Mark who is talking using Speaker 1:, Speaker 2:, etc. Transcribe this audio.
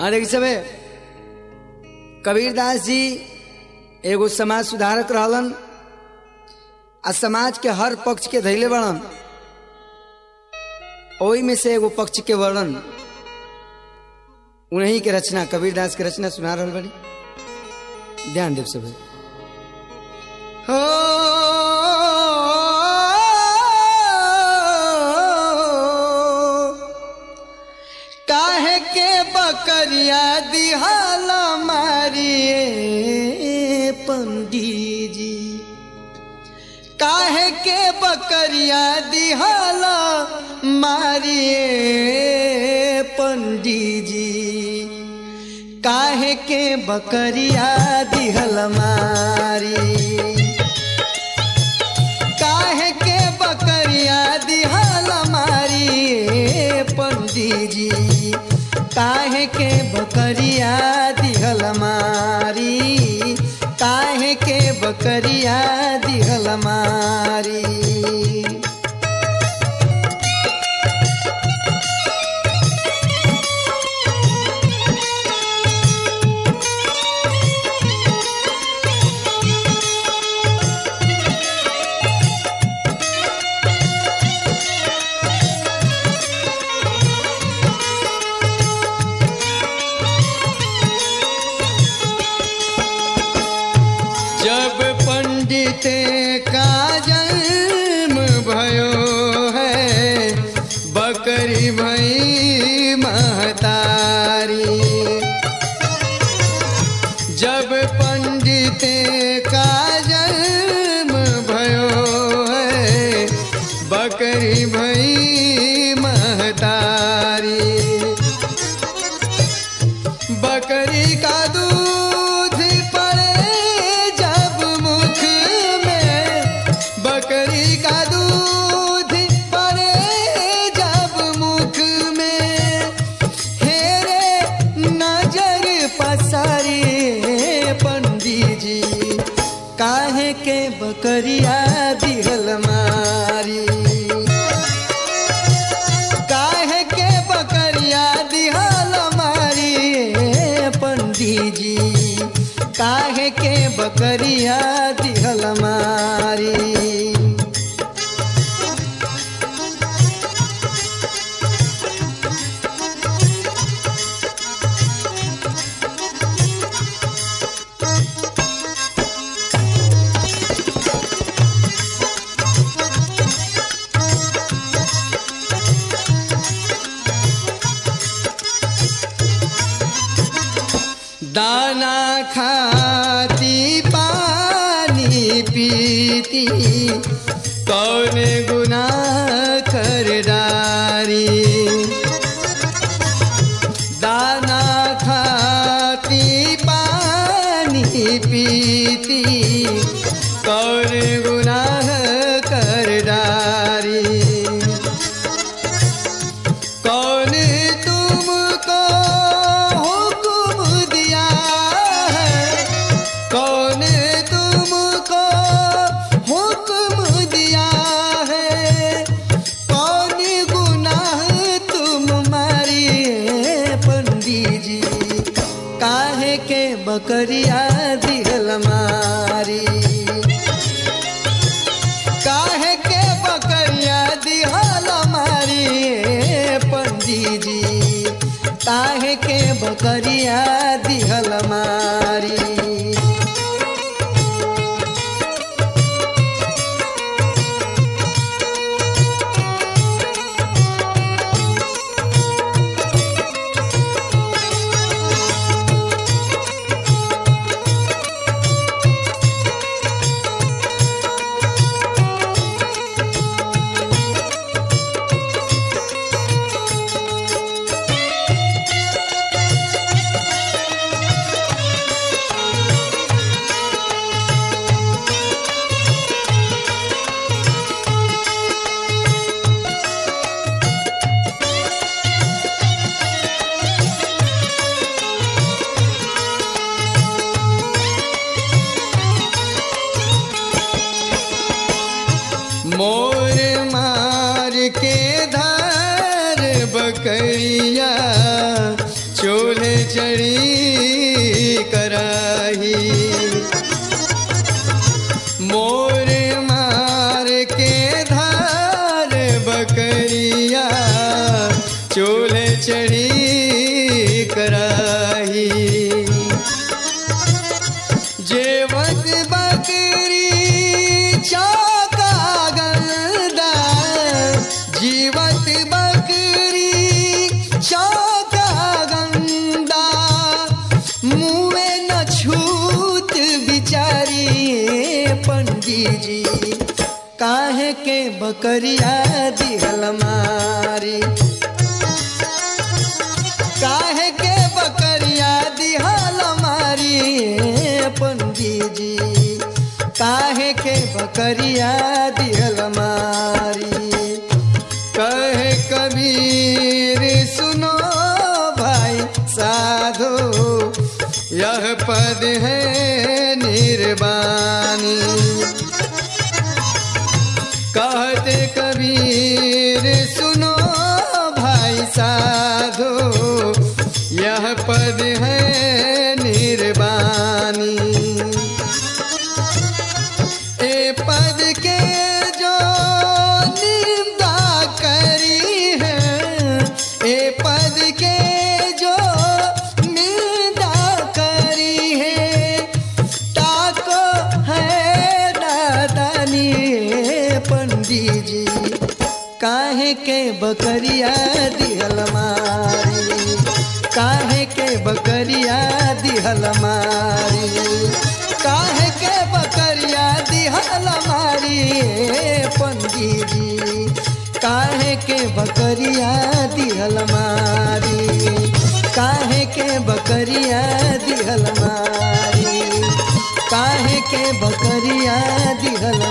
Speaker 1: हाँ देखी सबे कबीरदास जी एगो समाज सुधारक रहलन आ समाज के हर पक्ष के धैले बड़न ओही में से एगो पक्ष के वर्णन उन्हीं के रचना कबीरदास के रचना सुना रहल बड़ी ध्यान देव सब हो काहे के बकरिया दिहाला मारिए पंडित जी काहे के बकरिया दिहाला मारिए पंडित जी काहे के बकरिया दिहल मारी काहे के बकरिया दिहल मारी पंडित जी काहे के बकरिया दिहल मारी काहे के बकरिया दिहल मारी जब पंडित का जन्म भयो है बकरी भई महतारी जब पंडित का जन्म भयो है बकरी भई महतारी बकरी का दूध पड़े जब मुख में बकरी का दूध पड़े जब मुख में हेरे नजर पसारी पंडित जी काहे के बकरिया दिहल मारी काहे के बकरिया दिहल मारी पंडित जी काहे के बकरिया दिहल मारी दाना खाती पानी पीती कौन गुनाह कर डारी दाना खाती पानी पीती कौन गुनाह कर डारी कौन तुमको हुक्म दिया है कौन तुमको हुक्म दिया है कौन गुनाह तुम मारिए पंडित जी काहे के बकरिया दिहल मारी काहे के बकरिया दिहल मारी पंडित जी काहे के बकरिया दिहल मारी मोर मार के धार बकरिया चोर चूल्हे चढ़ी कराही मोर मार के धार बकरिया चूल्हे चढ़ी कराही जेवत बकरी चौका गंदा जीवत बकरी चौका गंदा मुँहे न छूत बिचारी पंडित जी काहे के बकरिया दिहल मारी काहे के बकरिया दिहल मारी पंडित जी काहे के बकरिया दिहल मारी कहे कबीर सुनो भाई साधो यह पद है निर्वाणी कहते कबीर सुनो भाई साधो यह पद है निर्वाणी ए पद के जो निंदा करी है ए पद के जो निंदा करी है ताको है दादानी पंडित जी काहे के बकरिया दिहल मारी काहे के बकरिया दिहल मारी काहे के बकरिया दिहल मारी पंडित जी काहे के बकरिया दिहल मारी काहे के बकरिया दिहल मारी काहे के बकरिया दिहल